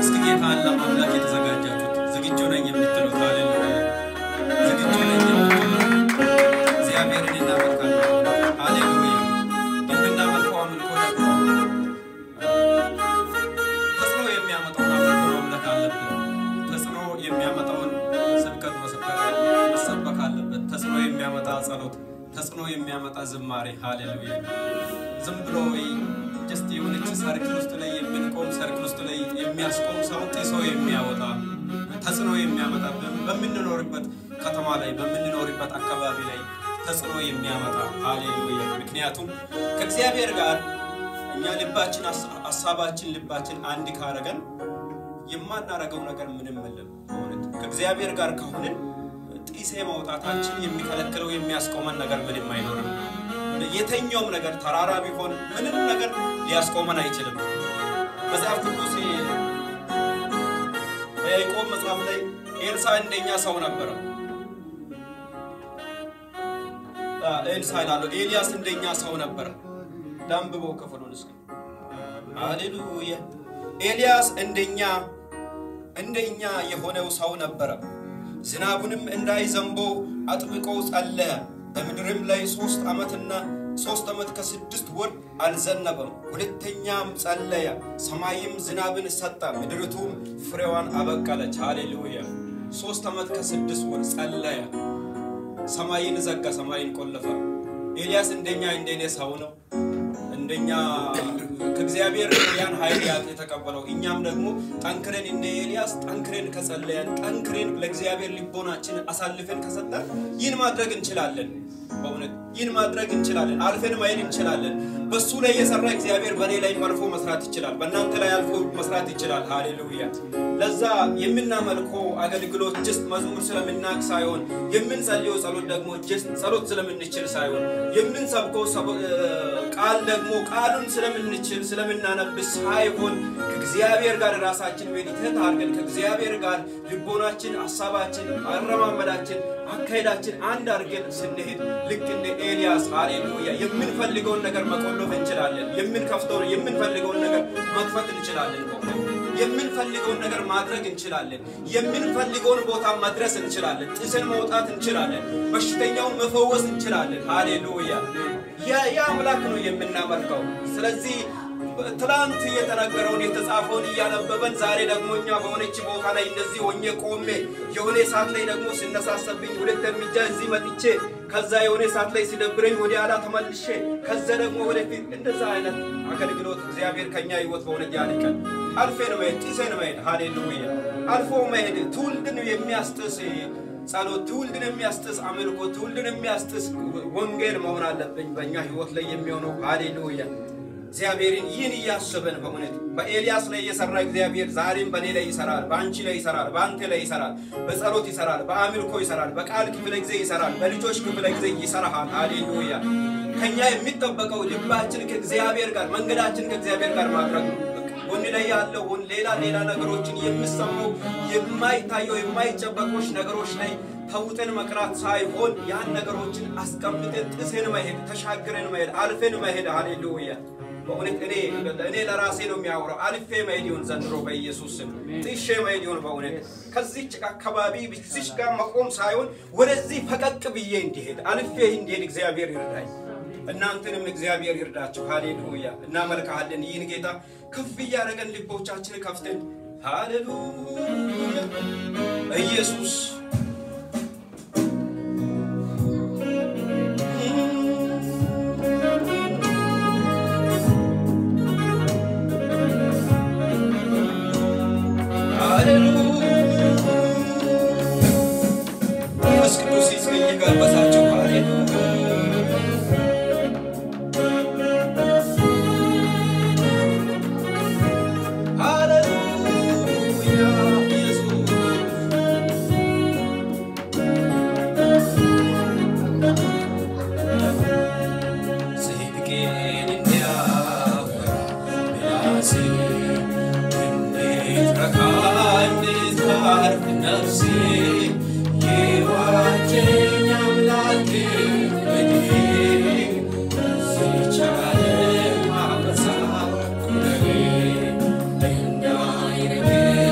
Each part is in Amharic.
እስኪ ጌታን ለማምለክ የተዘጋጃችሁት ዝግጁ ነኝ የምትሉት ሃሌሉያ ዝግጁ ነኝ የምትሉት እግዚአብሔርን እናመልካለን። ሃሌሉያ የምናመልከው አምልኮ ደግሞ ተጽዕኖ የሚያመጣውን አምልኮ ማምለክ አለብን። ተጽዕኖ የሚያመጣውን ስብከት መሰበክ መሰበክ አለበት። ተጽዕኖ የሚያመጣ ጸሎት፣ ተጽዕኖ የሚያመጣ ዝማሬ ሃሌሉያ ዝም ብሎ ጀስት የሆነች ሰርክል ውስጥ ላይ የምንቆም ሰርክል ውስጥ ላይ የሚያስቆም ሰው ጥሶ የሚያወጣ ተጽዕኖ የሚያመጣ በምንኖርበት ከተማ ላይ በምንኖርበት አካባቢ ላይ ተጽዕኖ የሚያመጣ ሃሌሉያ። ምክንያቱም ከእግዚአብሔር ጋር እኛ ልባችን ሀሳባችን ልባችን አንድ ካረገን የማናረገው ነገር ምንም የለም። በእውነት ከእግዚአብሔር ጋር ከሆንን ጢሴ መውጣታችን የሚከለክለው የሚያስቆመን ነገር ምንም አይኖርም። የተኛውም ነገር ተራራ ቢሆን ምንም ነገር ሊያስቆመን አይችልም። መጽሐፍ ቅዱስ በያዕቆብ መጽሐፍ ላይ ኤልሳ እንደኛ ሰው ነበረ። ኤልሳ ይላሉ ኤልያስ እንደኛ ሰው ነበረ። ዳንብቦ ክፍሉን እስኪ ሃሌሉያ። ኤልያስ እንደኛ እንደኛ የሆነው ሰው ነበረ። ዝናቡንም እንዳይዘንቦ አጥብቆ ጸለየ። በምድርም ላይ ሶስት ዓመትና ሶስት ዓመት ከስድስት ወር አልዘነበም። ሁለተኛም ጸለየ፣ ሰማይም ዝናብን ሰጠ፣ ምድርቱም ፍሬዋን አበቀለች። ሃሌሉያ። ሶስት ዓመት ከስድስት ወር ጸለየ፣ ሰማይን ዘጋ፣ ሰማይን ቆለፈ። ኤልያስ እንደኛ እንደኔ ሰው ነው። እንደኛ ከእግዚአብሔር ያን ኃይል ያቅ የተቀበለው እኛም ደግሞ ጠንክረን እንደ ኤልያስ ጠንክረን ከጸለያን ጠንክረን ለእግዚአብሔር ልቦናችን አሳልፈን ከሰጠን ይህን ማድረግ እንችላለን። በእውነት ይህን ማድረግ እንችላለን። አልፈን ማየት እንችላለን። በሱ ላይ የሰራ እግዚአብሔር በእኔ ላይ አልፎ መስራት ይችላል። በእናንተ ላይ አልፎ መስራት ይችላል። ሃሌሉያ። ለዛ የምናመልከው አገልግሎት ጀስት መዝሙር ስለምናቅ ሳይሆን የምንጸልየው ጸሎት ደግሞ ጀስት ጸሎት ስለምንችል ሳይሆን የምንሰብከው ቃል ደግሞ ቃሉን ስለምንችል ስለምናነብ ሳይሆን ከእግዚአብሔር ጋር ራሳችን ሜዲቴት አድርገን ከእግዚአብሔር ጋር ልቦናችን፣ ሀሳባችን፣ አረማመዳችን፣ አካሄዳችን አንድ አድርገን ስንሄድ ልክ እንደ ኤልያስ ሃሌሉያ የምንፈልገውን ነገር መቆለፍ እንችላለን። የምንከፍተው የምንፈልገውን ነገር መክፈት እንችላለን። የምንፈልገውን ነገር ማድረግ እንችላለን። የምንፈልገውን ቦታ መድረስ እንችላለን። ጥስን መውጣት እንችላለን። በሽተኛውን መፈወስ እንችላለን። ሃሌሉያ ያ አምላክ ነው የምናመልከው። ስለዚህ ትላንት የተነገረውን የተጻፈውን እያነበበን ዛሬ ደግሞ እኛ በሆነች ቦታ ላይ እንደዚህ ሆኜ ቆሜ የሆነ ሰዓት ላይ ደግሞ ሲነሳሰብኝ ሁለት እርምጃ እዚህ መጥቼ ከዛ የሆነ ሰዓት ላይ ሲደብረኝ ወደ ኋላ ተመልሼ ከዛ ደግሞ ወደፊት እንደዛ አይነት አገልግሎት እግዚአብሔር ከኛ ህይወት በእውነት ያልቀን አልፌን መሄድ ጢሴን መሄድ ሃሌሉያ አልፎ መሄድ ትውልድን የሚያስጥስ ጸሎት ትውልድን የሚያስጥስ አምልኮ ትውልድን የሚያስጥስ ወንጌል መሆን አለብኝ በእኛ ህይወት ላይ የሚሆነው ሃሌሉያ እግዚአብሔርን ይህን እያስበን በእውነት በኤልያስ ላይ የሰራ እግዚአብሔር ዛሬም በእኔ ላይ ይሰራል፣ በአንቺ ላይ ይሰራል፣ በአንተ ላይ ይሰራል፣ በጸሎት ይሰራል፣ በአምልኮ ይሰራል፣ በቃል ክፍለ ጊዜ ይሰራል፣ በልጆች ክፍለ ጊዜ ይሰራሃል። ሃሌሉያ ከኛ የሚጠበቀው ልባችን ከእግዚአብሔር ጋር መንገዳችን ከእግዚአብሔር ጋር ማድረግ ነው። ጎን ላይ ያለውን ሌላ ሌላ ነገሮችን የሚሰማው የማይታየው የማይጨበጦች ነገሮች ላይ ተውጠን መቅራት ሳይሆን ያን ነገሮችን አስቀምጠን ጥሰን መሄድ ተሻግረን መሄድ አልፈን መሄድ ሃሌሉያ በእውነት እኔ እኔ ለራሴ ነው የሚያወራው። አልፌ መሄድ ይሁን ዘንድሮ በኢየሱስ ስም ጥሼ መሄድ ይሁን በእውነት ከዚች አካባቢ ብዚች ጋር መቆም ሳይሆን ወደዚህ ፈቀቅ ብዬ እንዲሄድ አልፌ እንዲሄድ እግዚአብሔር ይርዳኝ። እናንተንም እግዚአብሔር ይርዳችሁ። ሃሌሉያ እናመልካለን። ይህን ጌታ ከፍ እያደረገን ልቦቻችን ከፍተን ሃሌሉያ ኢየሱስ መንፈስ ቅዱስ ይጋበዛቸው። ሃሌሉያ ሃሌሉያ ኢየሱስ ጽድቄን እንዲያወራ ምላሴ እንዴት ረካ እንዴት ታርፍ ነፍሴ የዋጀኝ አምላኬ በእኔ በዚህች ዓለም አበሳ ኩነኔ እንዳይረግጥ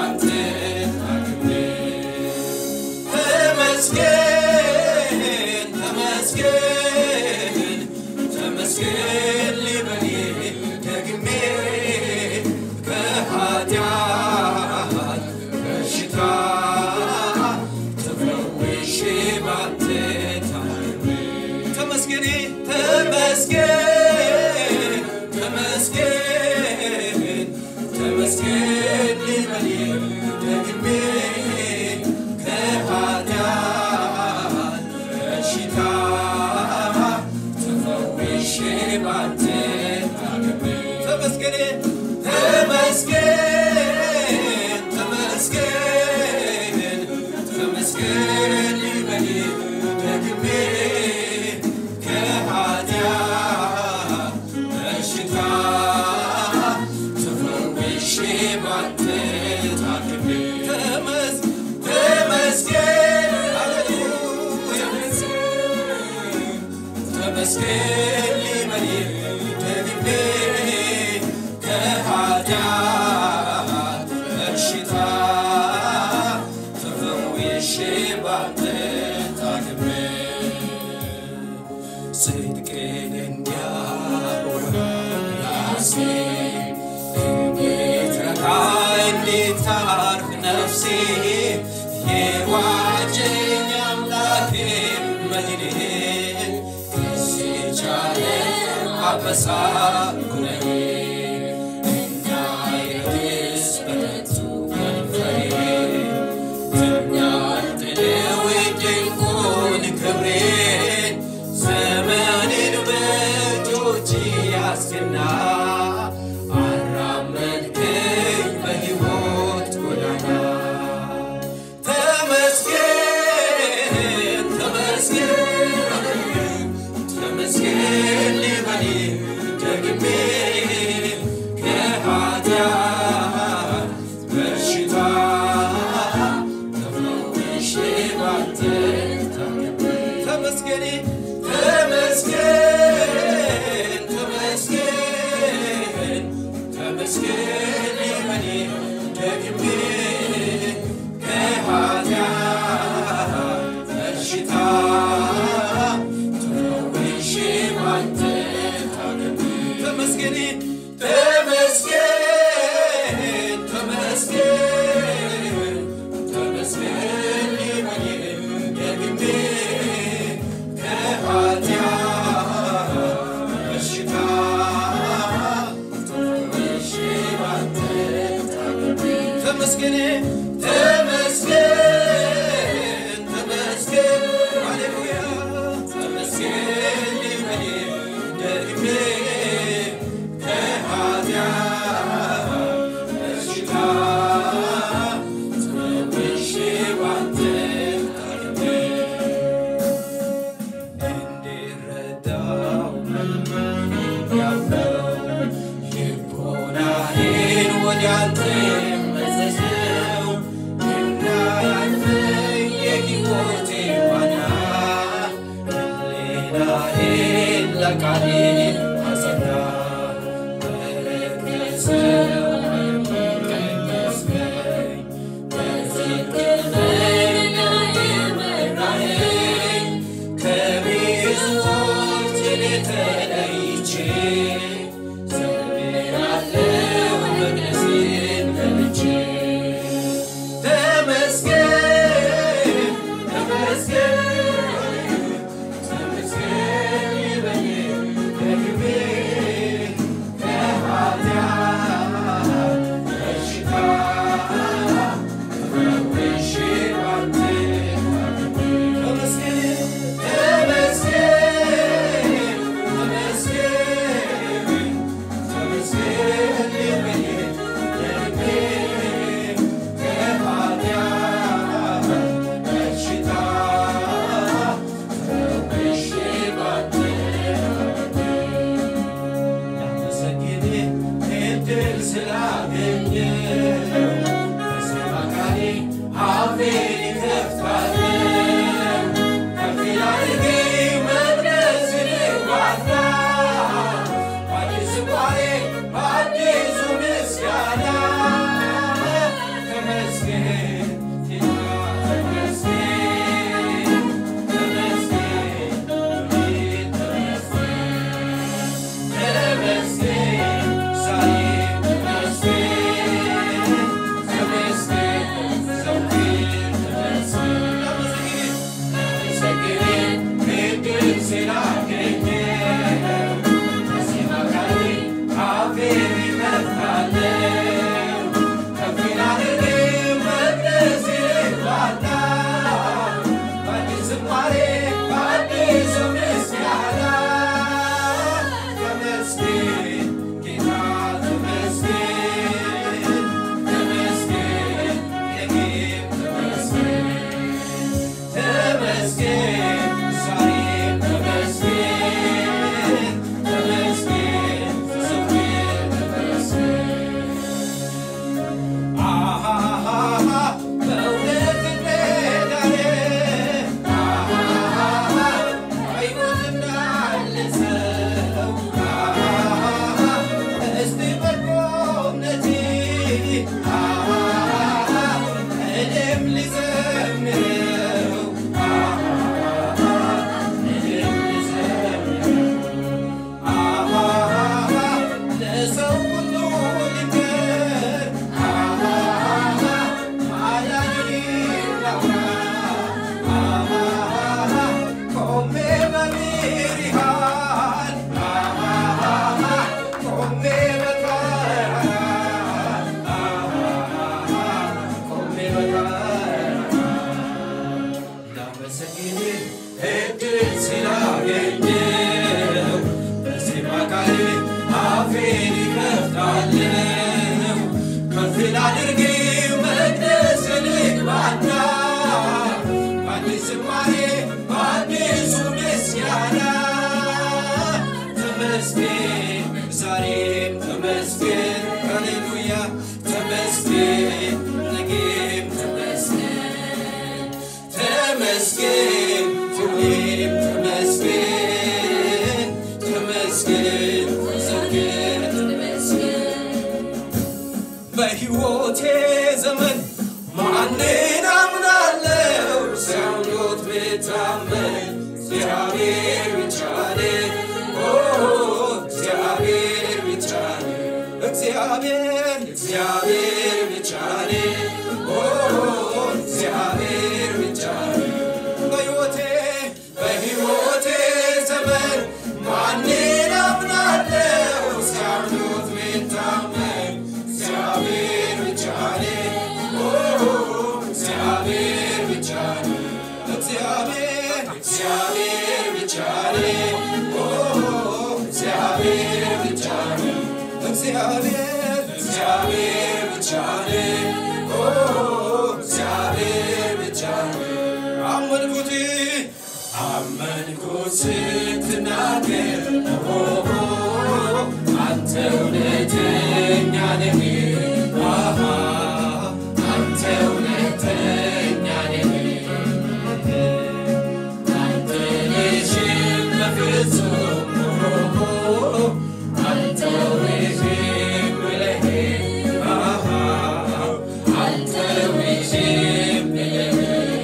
ባንተ ታክሜ ተመስገን ተመስገን ተመስገን ልበል ደግሜ ከኃጢአት በሽታ ተፈውሼ ባንተ ታክሜ ተመስገን ተመስገን ተመስገን ተመስገን ልበል ደግሜ ከኃጢአት በሽታ ተፈውሼ ባንተ ታክሜ ተመስገን ተመስገን ተመስገን ተመስገን ልበል ደግሜ ከኃጢአት በሽታ ተፈውሼ ባንተ ታክሜ ተመስ ተመስገን ሃሌሉያ ተመስገን ልበል ደግሜ ከኃጢአት በሽታ ተፈውሼ ባንተ ታክሜ ጽድቅን እንዲያወራ ራሴ እንዴት ረካ እንዴት ታርፍ ነፍሴ የዋጀኝ አምላኬ መድኔ ከዚህ ቻለ አበሳ ኩነኔ እንዳይረክስ በከንቱ ከንፈሬ ትኛልጥልው ድንቁን ክብሬን ዘመኔን በእጆች ያስገና አራመድከኝ በሕይወት ጎዳና ተመስገን ተመስገን ተመስገን ልበል ደግሜ ከኃጢአት በሽታ ተፈውሼ ባንተ ታክሜ ተመስገን ተመስገን ተመስገን ተመስገን ልበል ደግሜ ከኃጢአት በሽታ ተፈውሼ ባንተ ታክሜ ተመስገን ተመስገን ተመስገን ተመስገን ልበል ደግሜ ከኃጢአት በሽታ ተፈውሼ ባንተ ታክሜ ተመስገን ተመስገን ተመስገን ሃሌሉያ ተመስገን ልበል ደግሜ ከኃጢአት በሽታ ተፈውሼ ባንተ ታክሜ እንድረዳው ያለው ልቦናዬን ወደ አንተ መዘዘው እንዳያልፈኝ የሕይወቴ ዋና ሕሊናዬን ለቃሌ አጸና በረከሰው ቀደስከኝ በጽድቅ መንገድ መራኸኝ ከብዙዎች እኔ ተለይቼ ዘምራለሁ መቅደስን ገብቼ ተመስገን ተመስገን ተመስገን ይበል ደግሜ እኔም ልዘምረው እኔም ልዘምረው ለሰው ሁሉ ልንገር ማዳንህን ላውራ ቆሜ በብርሃን ቆሜ በብርሃን ቆሜ በብርሃን ላመሰግንህ እድል ስላገኘው በዜማ ቃል አፌን እከፍታለሁ ከፍ ላድርግ መቅደስ ልግባና በአዲስ ዝማሬ በአዲሱ ምስጋና ተመስገን ዛሬም ተመስገን ሃሌሉያ ተመስገን ነገም ተመስገን ተመስገን ሁሌም ተመስገን ተመስገን ዘወትር በሕይወቴ ዘመን ማንን አምናለው? ሲያምኑት ብታመን እግዚአብሔር ብቻ ነው። ኦ እግዚአብሔር ብቻ ነው። እግዚአብሔር እግዚአብሔር ብቻ ነው። ኦ እግዚአብሔር ብቻ ነው። በሕይወቴ በሕይወቴ ዘመን ማንን አምናለው? ሲያምኑት ብታመን እግዚአብሔር ብቻ ነው። ኦ እግዚአብሔር ብቻ ነው። እግዚአብሔር እግዚአብሔር ብቻ ነው። ኦ እግዚአብሔር ብቻ ነው። እግዚአብሔር እግዚአብሔር ብቻ ነው። ኦ እግዚአብሔር ብቻ ነው። አመንኩት አመንኩት ስትናገር ኦሆ አንተ እውነተኛ ነህ አሃ አንተ እውነተኛ ነህ አንተ ልሽም በፍጹም ኦሆ አንተ ልሽም ብለህ አሃ አንተ ልሽም ብለህ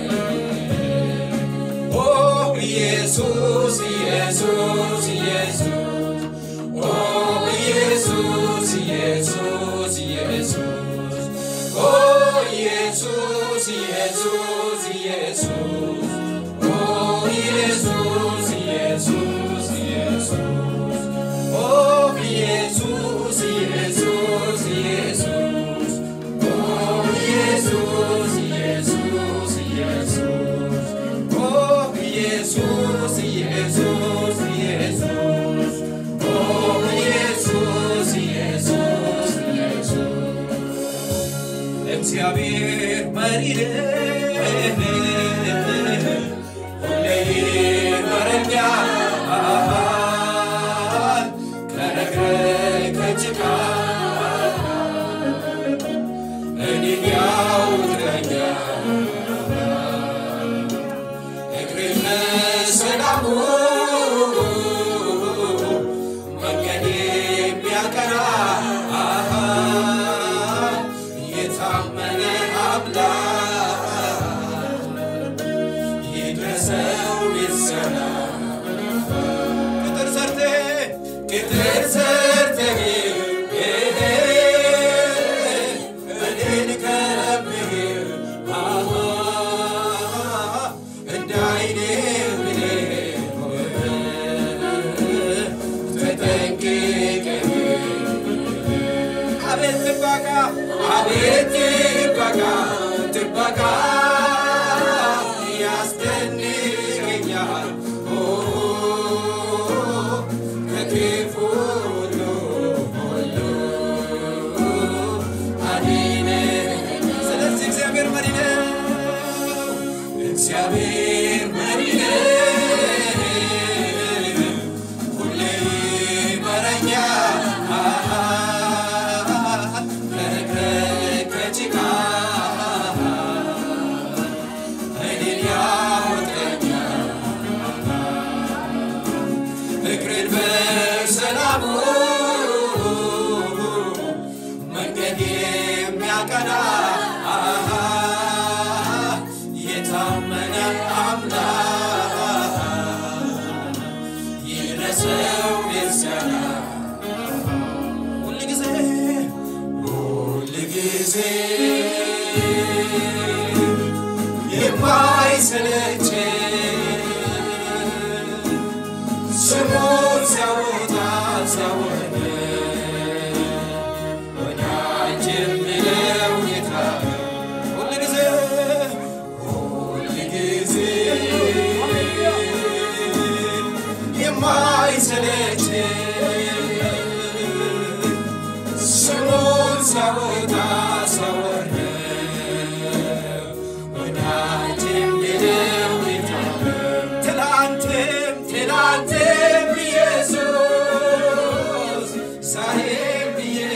ኦ ኢየሱስ ኢየሱስ ኢየሱስ ኦ ኢየሱስ ኢየሱስ ኢየሱስ ኦ ኢየሱስ ኢየሱስ ኢየሱስ ኦ ኢየሱስ ኢየሱስ ኢየሱስ ኦ ኢየሱስ ኢየሱስ ኢየሱስ ኦ ኢየሱስ ኢየሱስ ኢየሱስ ኦ ኢየሱስ ኢየሱስ ኢየሱስ ኦ ኢየሱስ ኢየሱስ ኢየሱስ እግዚአብሔር መሪ ሁሌ ይመረኛል ከረግረግ ከጭቃ እኔን ያውቀኛል እግሬን ሰላሙ መንገድ የሚያቀና የታመነ አምላክ ይድረሰው ምስጋና ቅጥር ሰርቴ ቅጥር ሰርቴ እኔን ከብህ እንደ አይኔ ተጠንቅቀህ አቤት ጥበቃ አቤት ጥበቃ ጥበቃ ያስደንቀኛል ኦ ከክፉ ሁሉ ሁሉ አድነኝ። ስለዚህ እግዚአብሔር መሪ ነው። እግዚአብሔር መሪ ነው። ሁሌ ይመራኛል ከረግረግ ከጭቃ እኔን ያወጣኛል እግሬን በሰላሙ መንገድ የሚያቀና የሚረዳ አሃ የታመነ አምላክ ይድረሰው ምስጋና ሁልጊዜ ሁልጊዜ የማይሰለች ስሙን ሲያወጣ ሲያወርድ ወዳጅ የሚለው ጌታ ሁልጊዜ ሁልጊዜ የማይሰለች ስሙን ሲያወጣ ሲያወርድ ወዳጅ የሚለው ጌታ ትላንትም ትላንትም ኢየሱስ ዛሬም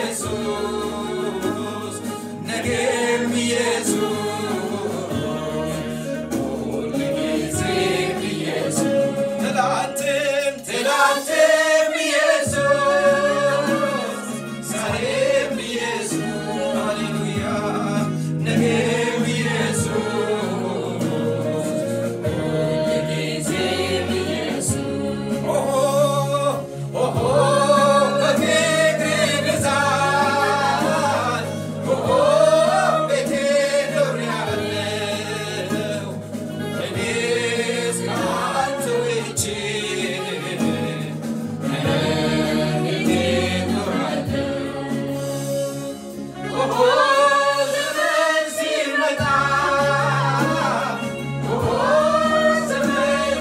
ኢየሱስ ነገም ኢየሱስ ሁልጊዜም ኢየሱስ ትላንትም ትላንትም ኢየሱስ ዛሬም ኢየሱስ ሃሌሉያ ነገም ኢየሱስ ሁልጊዜም ኢየሱስ ኦሆ ኦሆ በፍቅር ብዛት ኦሆ ቤቴ ኖሬያለሁ እኔስ ከአንተ ውጭ እንዴት እኖራለሁ? ኦሆ ዘመን ሲመጣ ኦሆ ዘመን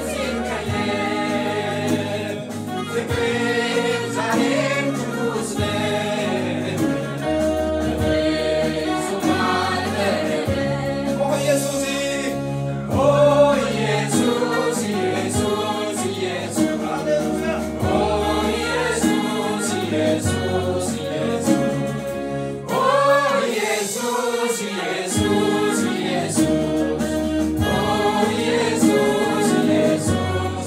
ሲቀየር ፍቅር ዛሬም ትኩስ ነው። በፍጹም አልበረደም። ኦ ኢየሱስ ኦ ኢየሱስ ኢየሱስ ኢየሱስ ሃሌሉያ ኦ ኢየሱስ ኢየሱስ ኢየሱስ ኦ ኢየሱስ ኢየሱስ ኢየሱስ ኦ ኢየሱስ ኢየሱስ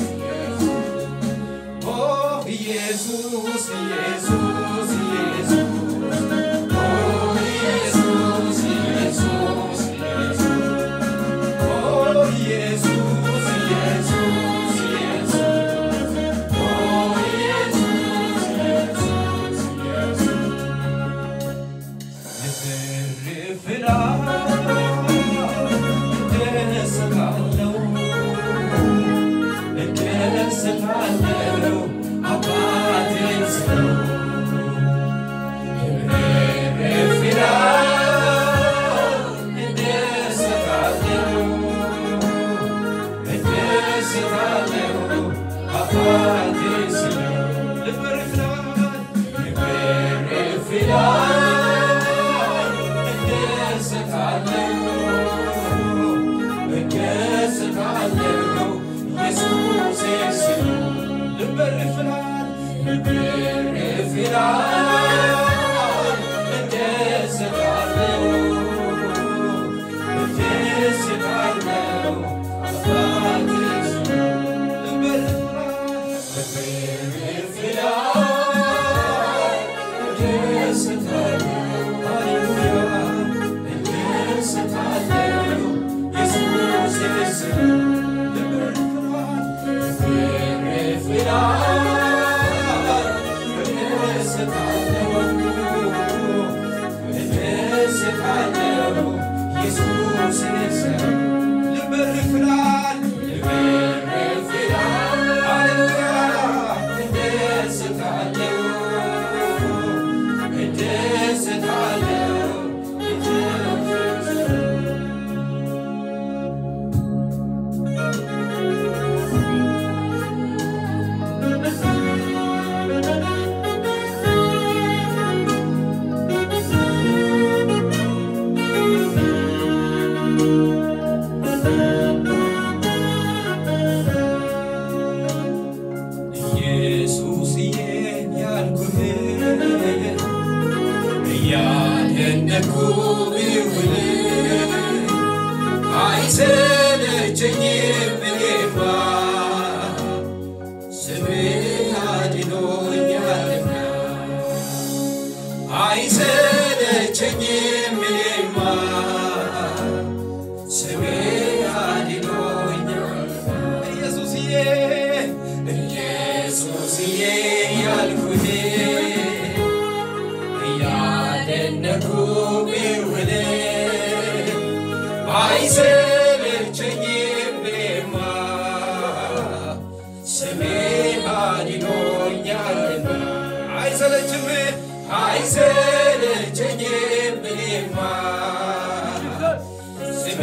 ኦ ኢየሱስ ኢየሱስ ኢየሱስ ኦ ኢየሱስ ኢየሱስ ኢየሱስ ኦ ኢየሱስ ኢየሱስ ኢየሱስ ኦ ኢየሱስ ኢየሱስ ኢየሱስ ኢየሱስዬ ያልኩህ እያደነኩ ብውል አይሰለቸኝም እኔማ ስምህ አድኖኛልና አይሰለቸኝም እኔማ አይሰለቸኝም እኔማ ስሜ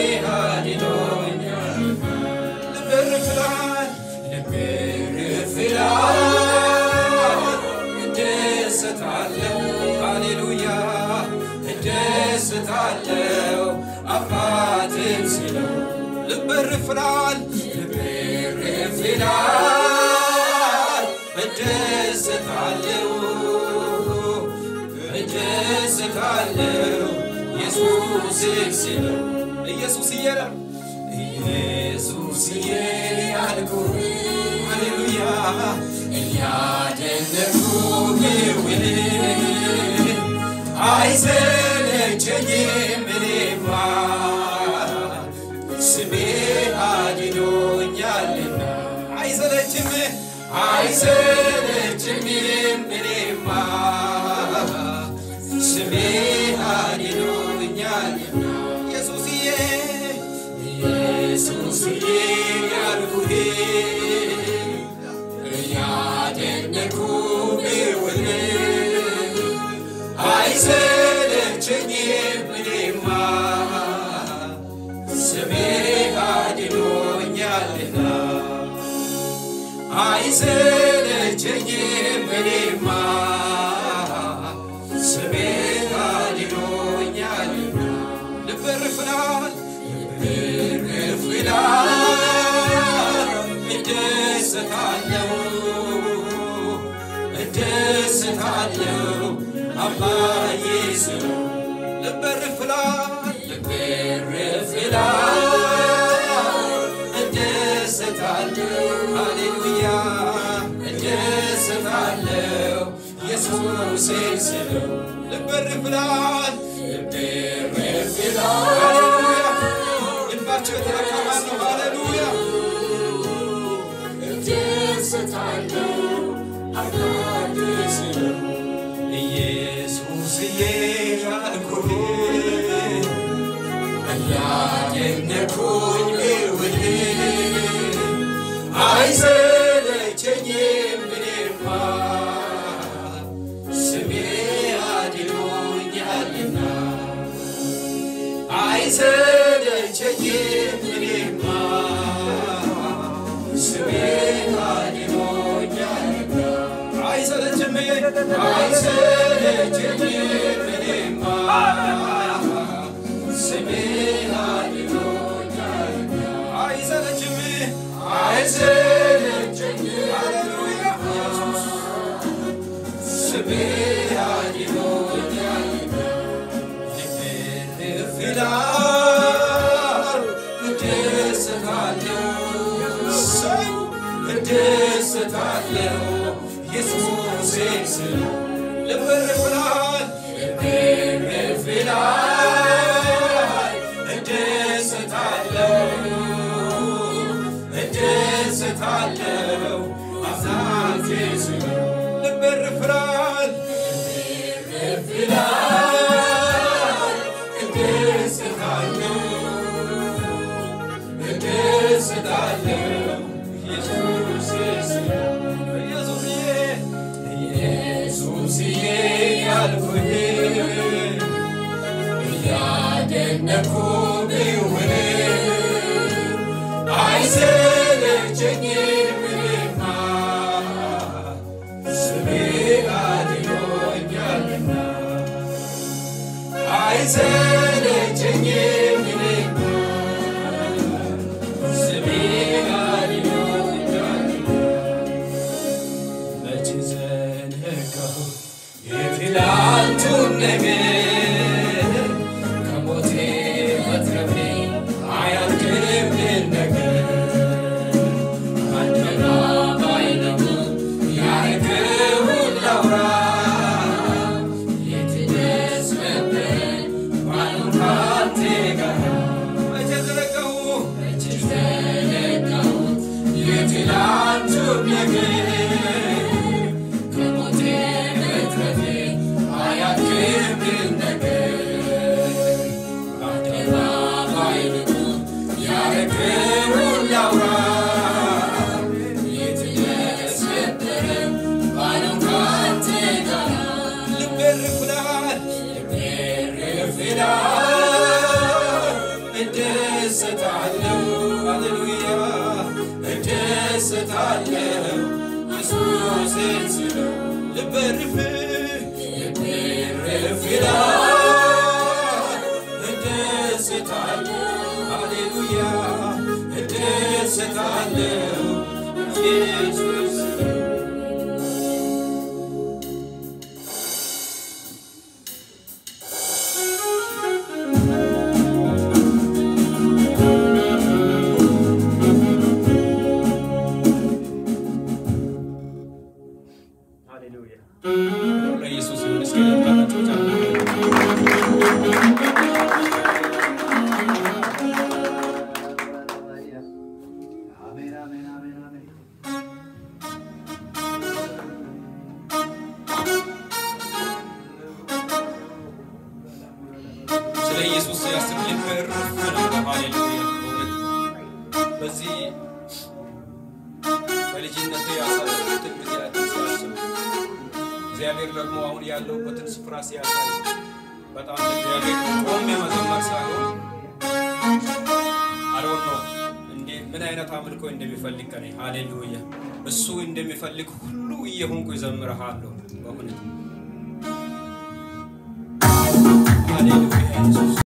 አድኖኛል ልቤ ይላል ልቤ ይላል እደሰታለሁ ሃሌሉያ እደሰታለሁ አባቴን ሲለው ልቤ ይላል ልቤ ይላል እደሰታለሁ እደሰታለሁ ኢየሱስን ሲለው ኢየሱስዬ ነው ኢየሱስዬ አልኩህ ሃሌሉያ እያደነኩ ብውል አይሰለቸኝም እኔማ ስሜ አድኖኛልና አይሰለችም አይሰለችኝም እኔማ ስሜ አድኖኛልና ኢየሱስዬ ኢየሱስዬ ያልኩህ እያደነኩ ብውል አይሰለቸኝም እኔማ ስሜ አድኖኛልና አይሰለቸኝም እኔማ ስሜ አድኖኛልና ልቤ ይርፍላል ልቤ ይርፍላል እደሰታለሁ እደሰታለሁ አባዬ ስለው ልቤ ይርፍላል ልቤ ይርፍላል እደሰታለሁ ሃሌሉያ እደሰታለሁ ኢየሱሴን ስለው ልቤ ይርፍላል ልቤ ይርፍላል ሃሌሉያ ልባቸው የተነካ ማን ነው ሃሌሉያ ኢየሱስዬ ያልኩህ እያደነኩኝ ብውል አይሰለቸኝም እኔማ ስሜ አድኖኛልና አይሰለቸኝም እኔማ ስሜ አድኖኛልና አይሰለችም አይሰለችም እኔማ ስሜ አድኖኛልና አይሰለችም አይሰለችም ሃሌሉያ ስሜ አድኖኛልና ልቤ ይላል እደሰታለሁ እሰይ እደሰታለሁ ኢየሱሴን ስለው ልቤ ይላል ልቤ ይላል እደሰታለሁ እደሰታለሁ አምላኬን ስለው ልቤ ይላል ልቤ ይላል እደሰታለሁ እደሰታለሁ ኢየሱሴን ስለው ኢየሱስዬ ኢየሱስዬ ያልኩህ እያደነኩ ብውል አይሰለቸኝም እኔማ ስሜ አድኖኛልና አይሰለቸኝም እኔማ ስሜ አድኖኛልና መች ዘነጋሁ የትላንቱን ነገር ከሞቴ መትረፌ አያልቅምን ነገር አደባባይ ነው ያረገውን ላውራ የት ደስ ነበር ባልሆን ካንተ ጋር መቼ ዘነጋሁ መቼ ዘነጋሁ የትላንቱን ነገር ከሞቴ መትረፌ አያልቅም እደሰታለሁ ሃሌሉያ እደሰታለሁ ኢየሱስን ስለው ልቤ እርፍ ልቤ እርፍ ይላል እደሰታለሁ ሃሌሉያ እደሰታለሁ ኢየሱስ ሃሌሉያ ለኢየሱስ ይሁን። እስኪ ልባላችሁ ጫማ ስለ ኢየሱስ ሲያስብ ልብ እርፍ ነው። ሃሌሉያ በእውነት በዚህ በልጅነቴ ያሳለፉትን ጊዜያትን ሲያስብ እግዚአብሔር ደግሞ አሁን ያለሁበትን ስፍራ ሲያሳይ በጣም እግዚአብሔር ቆሜ መዘመር ሳይሆን አሮን ነው እንዴ ምን አይነት አምልኮ እንደሚፈልግ ከኔ ሃሌሉያ እሱ እንደሚፈልግ ሁሉ እየሆንኩ ይዘምርሃለሁ በእውነት ሃሌሉያ ኢየሱስ